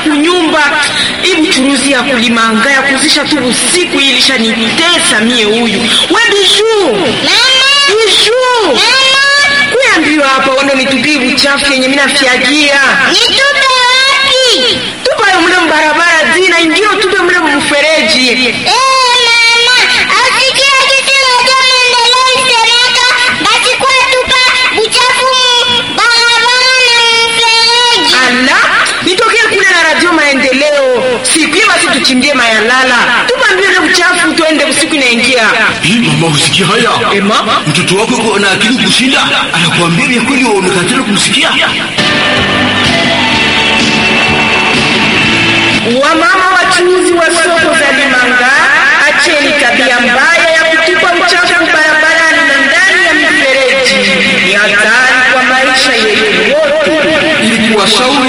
kunyumba. Ibu churuzi ya kulimanga ya kuzisha tu usiku ilisha nitesa mie huyu. We Bijuu. Bijuu. Kuambiwa hapa wando nitupie uchafu yenye mimi nafiagia. Nitupe wapi? Tupa mle mbarabara zina ingine tupe mle mfereji. Eh, mama, asikia kitu moja maendeleo isemeka, basi kwa tupa uchafu mu barabara na mfereji. Ala, nitokee kule na radio maendeleo. Sikie basi tuchimbie mayalala. Tupa mbio ile uchafu tuende usiku inaingia. Hii mama, usikia haya? Ema? Mtoto wako yuko na akili kushinda, anakuambia vya kweli, wewe unakatala kumsikia. Wamama wachuuzi wa soko za Limanga, acheni tabia mbaya ya kutupa uchafu barabarani na ndani ya mifereji. Ni hatari kwa maisha yetu wote. Ili kuwashauri